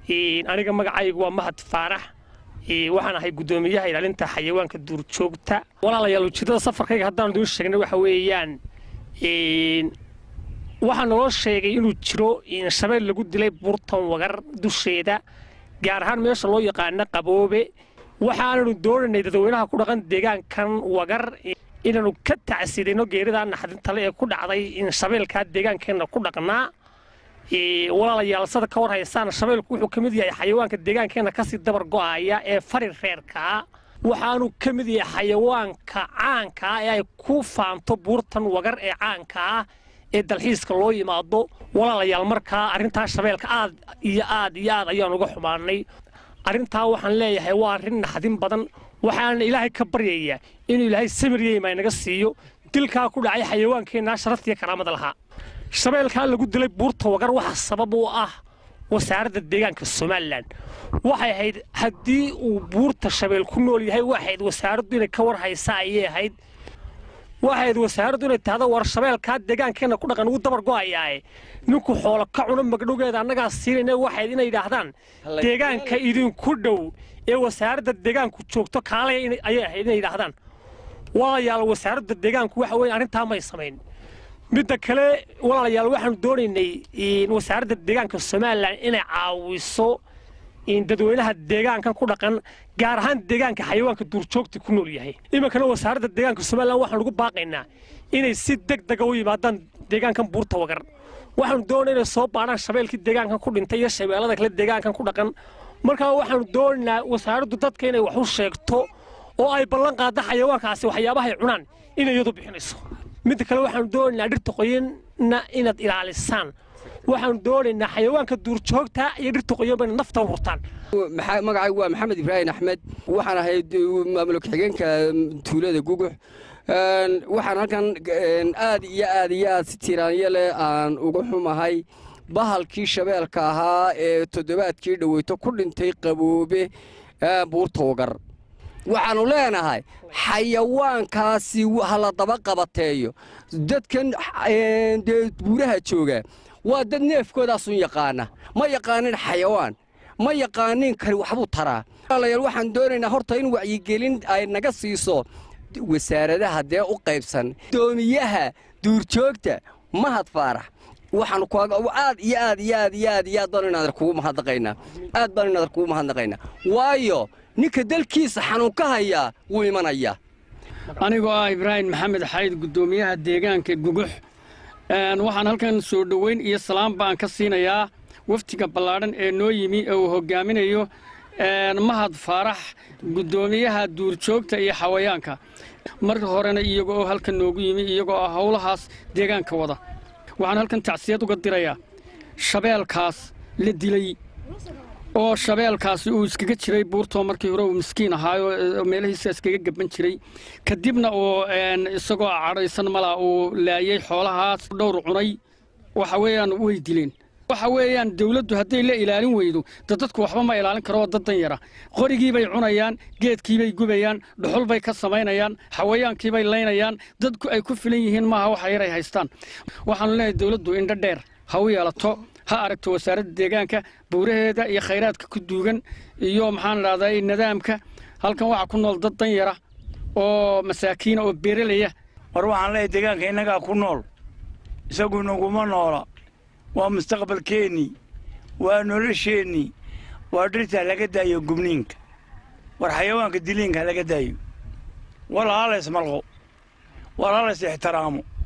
aniga magacaygu waa mahad faarax waxaan ahay guddoomiyaha ilaalinta xayawaanka duurjoogta walaalayaal ujeeddada safarkayga haddaan idiin sheegnay waxa weeyaan waxaa naloo sheegay inuu jiro shabeel lagu dilay buurtan wagar dusheeda gaar ahaan meesha loo yaqaano qaboobe waxaananu doonaynay dadweynaha ku dhaqan deegaankan wagar inaanu ka tacsidayno geerida naxdintale ee ku dhacday shabeelkaa deegaankeenna ku dhaqnaa walaalayaal sada ka war haysaan shabeelku wuxuu ka mid yahay xayawaanka deegaankeenna kasii dabar go'aya ee fari reerkaa waxaanu ka mid yahay xayawaanka caankaa ee ay ku faanto buurtan wagar ee caankaa ee dalxiiska loo yimaado walaalayaal markaa arrintaa shabeelka aad iyo aad iyo aad ayaan uga xumaanay arrintaa waxaan leeyahay waa arrin naxdin badan waxaana ilaahay ka baryayaa inuu ilaahay samiryeima inaga siiyo dilkaa ku dhacay xayawaankeenna sharaftiiyo karaamada lahaa shabeelkaa lagu dilay buurta wagar waxa sabab u ah wasaaradda deegaanka somalilan waxay ahayd haddii uu buurta shabeel ku nool yahay waxayd wasaaraddu inay ka war haysa ayay ahayd waxayd wasaaraddu inay tahdo war shabeelkaa deegaankeenna ku dhaqan ugu dabar go'ayaae ninku xoolo ka cuno magdhowgeeda annagaa siinayna waxayd inay yidhaahdaan deegaanka idinku dhow ee wasaaradda deegaanku joogto kaalaya ayay ahayd inay yidhaahdaan walaalayaal wasaaradda deegaanku waxa weeye arrintaa may samayn midda kale walaalayaal waxaanu doonaynay wasaaradda deegaanka somalilan inay caawiso dadweynaha deegaankan ku dhaqan gaar ahaan deegaanka xayawaanka duurjoogta ku nool yahay iminkana wasaaradda deegaanka somalilan waxaan ugu baaqaynaa inay si deg dega u yimaadaan deegaankan buurta wagar waxaanu doonay inay soo baadhaan shabeelkii deegaankan ku dhintay iyo shabeellada kale deegaankan ku dhaqan markaa waxaanu doonaynaa wasaaraddu dadka inay wax u sheegto oo ay ballan qaadda xayawaankaasi waxyaabahay cunaan inay iyadu bixinayso midda kale waxaanu doonaynaa dhirta qoyanna inaad ilaalisaan waxaanu doonaynaa xayawaanka duurjoogta iyo dhirta qoyanba inad nafta u hurtaan magacaygu waa maxamed ibraahim axmed waxaan ahay maamul ku-xigeenka tuulada gugux waxaan halkan aad iyo aad iyo aad si tiraanyo leh aan uga xumahay bahalkii shabeelka ahaa ee toddobaadkii dhoweyto ku dhintay qaboobe buurta wagar waxaannu leenahay xayawaankaasi hala daba qabateeyo dadkan dee buuraha jooga waa dad neefkoodaasun yaqaana ma yaqaanin xayawaan ma yaqaanin kani waxbuu taraa walaalayaal waxaan doonaynaa horta in wacyigelin ay naga siiso wasaaradaha dee u qaybsan doomiyaha duurjoogta mahad faarax waxaanu aad iyo aad iyo aad iyo aad iyo aad baanu inaadar kugu mahadnaqaynaa aad baanu inaadar kugu mahadnaqaynaa waayo ninka dalkiisa xanuun ka hayaa wuu imanayaa anigoo ah ibraahim maxamed xayd guddoomiyaha deegaanka gugux waxaan halkan soo dhoweyn iyo salaam baan ka siinayaa waftiga ballaadhan ee noo yimi ee uu hoggaaminayo mahad faarax guddoomiyaha duurjoogta iyo xawayaanka marka horena iyago oo halkan noogu yimi iyagoo ah howlahaas deegaanka wada waxaan halkan tacsiyad uga dirayaa shabeelkaas la dilay oo shabeelkaasi uu iskaga jiray buurtoo markii hore uu miskiin ahaayo meelahiisa iskaga gaban jiray kadibna uu isagoo cadhaysan malaa uu laayey xoolahaas dhowr cunay waxa weeyaan way dileen waxa weeyaan dawladdu hadday la ilaalin weydo de dadku waxba ma ilaalin karo oo daddan yara qorigiibay cunayaan geedkiibay gubayaan dhuxul bay ka samaynayaan xawayaankiibay laynayaan dadku ay ku filan yihiin maaha waxa yar ay haystaan waxaanu leenahay dawladdu indho dheer ha u yeelato ha aragto wasaaradda deegaanka buuraheeda iyo khayraadka ku duugan iyo maxaan idhahdaa nidaamka halkan waxaa ku nool dad dan yara oo masaakiina oo beeralaya war waxaan leeyahay deegaanka innagaa ku nool isagu inaguma noola waa mustaqbalkeennii waa nolosheennii waa dhirta laga daayo gubniinka war xayawaanka diliinka laga daayo wal halays malqo wal halays ixtiraamo